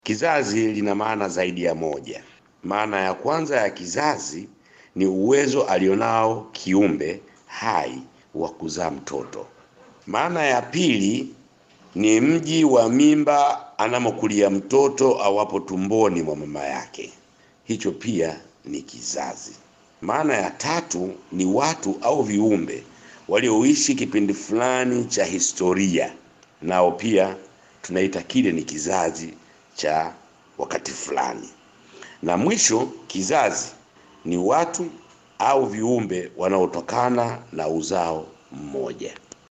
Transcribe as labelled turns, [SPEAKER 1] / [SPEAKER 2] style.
[SPEAKER 1] Kizazi lina maana zaidi ya moja. Maana ya kwanza ya kizazi ni uwezo alionao kiumbe hai wa kuzaa mtoto. Maana ya pili ni mji wa mimba anamokulia mtoto awapo tumboni mwa mama yake, hicho pia ni kizazi. Maana ya tatu ni watu au viumbe walioishi kipindi fulani cha historia, nao pia tunaita kile ni kizazi cha wakati fulani. Na mwisho, kizazi ni watu au viumbe wanaotokana na uzao mmoja.